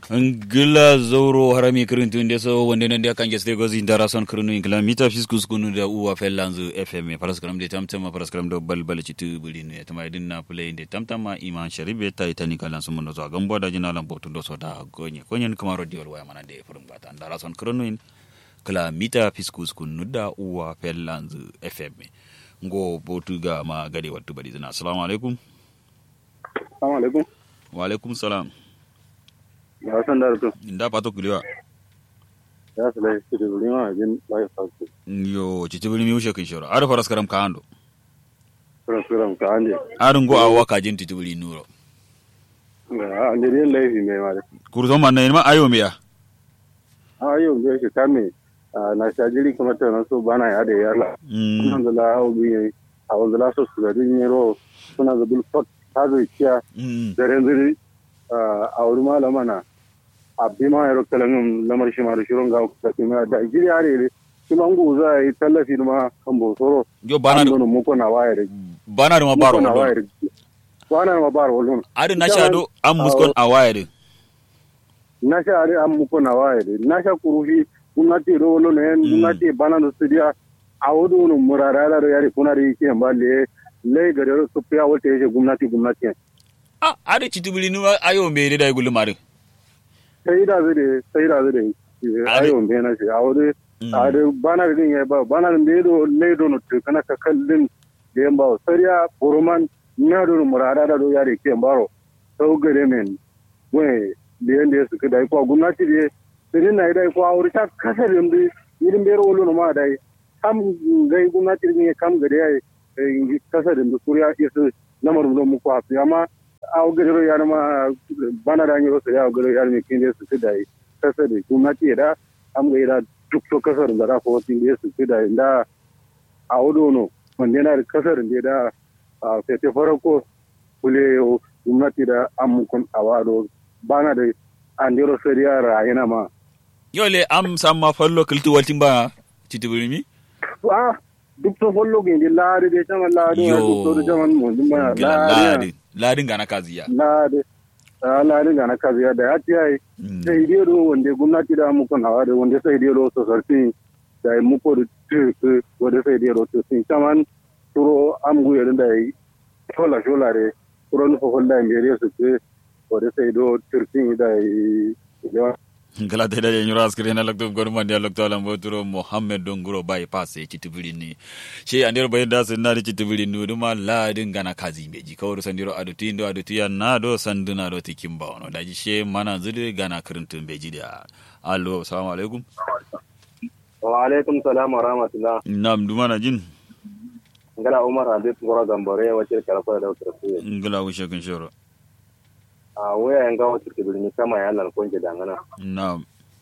ngila zoro harami kirintu nde so wonde nande kange ste gozi ndara son kirinu ingila mita fiskus kunu da uwa fellanzu fm paraskram de tamtama paraskram do balbal citu bulinu ya tama idin na play de tamtama iman sharibe ta itani kalan sun mundo so gambo da jina lambo tundo so da gonye konyen kuma rodiol waya mana de furum bata ndara son kirinu in kila mita fiskus kunu da uwa fellanzu fm ngo botuga ma gade wattu badi zina assalamu alaikum Assalamu alaikum. wa alaikum salam Ya san da rutu. nda pato kuliwa Ya su lai su da wuri ma jin lai fasu. yo cicibili mi ushe kinshoro ar paraskaram ka ando Sura sura ka ande. ar ngo awa ka jin cicibili nuro Ga ande rin laifi mai ma. kurto man na ma ayo miya A yau da shi kame na shajiri kuma ta nan so bana ya da yalla. mm Nan da la au bi a wanda la so su da din yero suna da bil fat ta zai kiya mm da ren a wuri malama na abbi ma yaro kalan lamar shi ma da shirin ga da kuma da gidi are kuma ngu za a yi tallafi ma kan bosoro. yo bana An mu ko na waye da bana ma baro na wodo waye da. Bana ma baro wallon. ar na shado am muskon awayade na sha ari an muku na waye de na sha kurufi gwamnati ro wolo ne gwamnati bana no studia a wodo no murara da yari kuna ri ke mballe le gare ro su piya wote je gwamnati gwamnati ah ar cicibili nu ayo me da gulu mare sai da zai sai da zai Ari- ayo me na shi a wodo Mm. a de bana din ya ba bana din do le do no tu kana ka kallin de mba sariya buruman na do no murara da do yari ke mbaro to gare men we de yanda su ka dai ko gwamnati de sirin na dai ko aure ta kasar yamdi irin bero wolo no ma dai kam gai gwamnati ne kam gare ai kasar yamdi kuriya isu lamar mu mu ko afi amma aw gare ro yana ma bana da ni ro sai aw gare yana mi kin de su ka dai kasar da gwamnati da am ga ira duk to kasar da ra ko tin de su ka dai da a wodo no wanda yana da kasar da da a fete farko kule gwamnati da amukun awado bana da andiro sariya rayina ma yo le am samma fallo kiltu waltin ba cicibili mi a duk to follo ge de laade de tama laade Yo. duk to de tama mo dum ma Gila laade ladin ladin gana kaziya laade a laade ga na kazi da ati ai Mm. sai dai do wanda gwamnati da amukun awado wanda sai dai do so sarti da mu ko da tu wanda sai dai do to sin taman turo am gu yadda da yi shola shola re turo no fo holla mbere su ke wanda sai do turtin da yi ngala te da nyura askire na lokto gor man dia lokto alam boturo mohammed donguro bay passe cicibili ni she andir bay da sen na cicibili nu duma ladin gana kazi meji kawru sandiro aduti ndo aduti ya na do sanduna do tikimba ono daji she mana zude gana kirintun beji da allo assalamu alaikum wa alaikum salam wa rahmatullah nam duma na jin ngala umar habib ngoro gambore wacce kala da wutar su ngala wishe kun shoro a waya yanga wacce ke birni kama ya lan konje dangana nam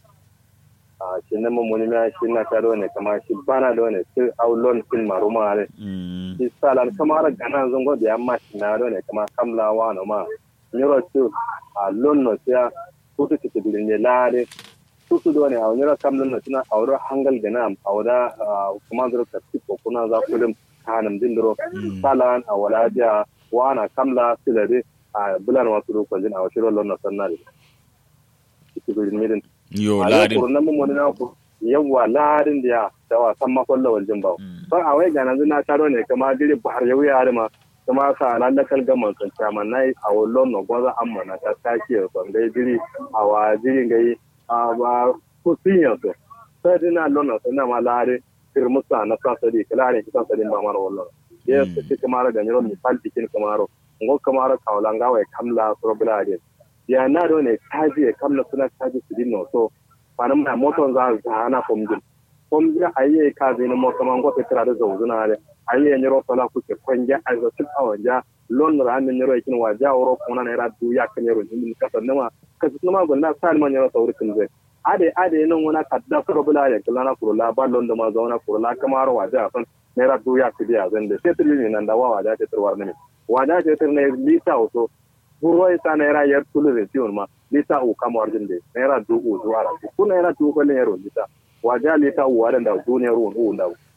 a shi na mun ya shi na ta ne kama shi bana da ne sai aulon fin maruma ne mm shi salan kama ra gana zango da yamma shi na ne kama kamlawa no ma nyoro su a lon no sia kutu ke birni lare susu do ne a nyoro kamlon no tuna auro hangal gana awda kuma zuru ka tipo kuna za kullum kanam dindiro Mm. salan a wala dia wana kamla silade a bulan wasu lokacin a wasu rolon na sannari cikin midin yo a yau ladin kurun nan mun na ku yawa ladin da ya da wasan makon lawal jin bawo Mm. ban a wai ganan na taro ne kama dire bahar yau ya ma kuma sa nan da kalga man kan chama nai a wallon no gwaza amma na ta taki ban dai dire a wa dire gai a ba ku sinya to sai dina lonna sai na ma lare firmusa na kasa di kalare kitan sadin ba mara wallo yes Mm. ti kamara ga nyoro misal tikin kamaro ngo kamara kawlanga wai kamla probla de ya na do ne kaji e kamla suna kaji su dinno so fanam na moton za za na pomjin pomjin ayi ka zai na mo kama ngo petra da zo zuna ne ayi nyoro sala ku ke kwanja a zo tip awanja lon ra an nyoro ikin wa ja oro kuma na ra du ya kan nyoro ni ka san ma ka su ma gonna sal ma nyoro sauri kin zai ade ade nan wana kadda probla ya kala na kurula ba lon da ma zo na kurula kamar wa ja san naira du ya kudi a zan da sai tiri nan da wa wa ja ce turwar ne wa ja ce tir ne lita auto buro ita naira yar tulu da tiyon ma lita u kama warjin de naira du u zuwa ra ku naira du ko ne yaro lita wa ja lita u wa da du ne ru u da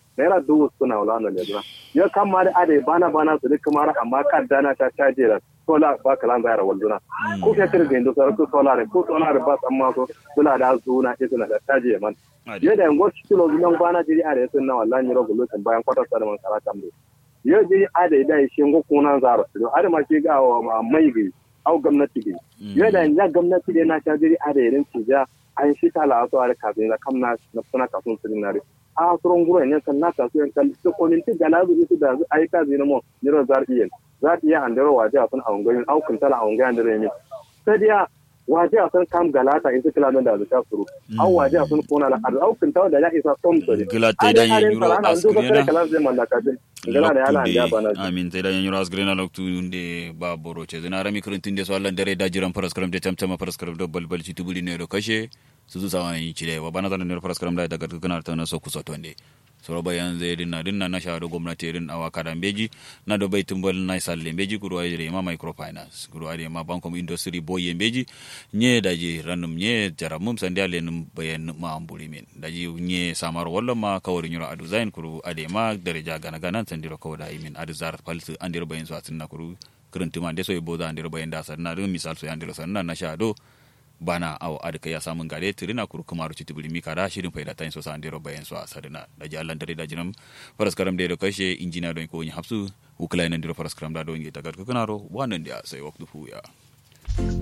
naira dubu suna wala na lezuna ya kama da ade bana bana su duk kamar amma kan dana ta caje da sola ba kalan zayar walduna ko ke tir gendo sar ko sola ne ko sola ba amma ko sula da zuna ke suna da caje man ya da ngo kilo bilan bana jiri ade sun na wallahi ni rogo lokacin bayan kwata sa da man kara tambe ya jiri ade da shi ngo kunan zaro to ade ma ke ga wa mai gi au gwamnati gi ya da ya gwamnati da na ta jiri ade irin tija an shi tala so ade kafin da kamna na suna kafin sun na a suron gura ne kan naka su yan kalli su konin ti galazu isu da ai ka zina mo niro zar iya za ta iya andaro waje a sun aungoyin au kun tala aungoyin andaro ne sai dia waje a sun kam galata in su kila da zuka suru au waje a sun kona la au kun tala da ya isa tom sori gila ta da yin yuro asgrena kala zai mallaka din gala da yana da bana amin ta da yin yuro asgrena loktu nde ba boro ce zina rami kuruntin de so Allah dare da jiran faras karam de tamtama faras karam do balbal ci tubuli ne do kashe su su sawa yi cire wa bana zanen nero faraskaram da daga kana ta na so kusa tonde soro bayan zai dinna dinna na shahado gwamnati irin awa kadan beji na do bai tumbal na salle beji kuro ayre ma microfinance kuro ayre ma bankom industry boye beji nye daji ranum nye jaramum sandi ale num bayan ma ambuli min daji nye samar walla ma kawari nyuro adu zain kuro ade ma daraja gana gana sandiro kawda imin adu zar falsu andiro bayan so atinna kuro kurantuma de so e boda andiro bayan da sanna dum misal so andiro sanna na shahado bana aw adka ya samun gare tirina kuru kumaru ci tibuli mi kada shirin faida tan so sandiro bayan so sadina da ji Allah dare da jinam faras karam da kashe injina don ko yin hafsu ukula nan diro faras karam da don yi tagar kunaro wannan da sai waktu fu ya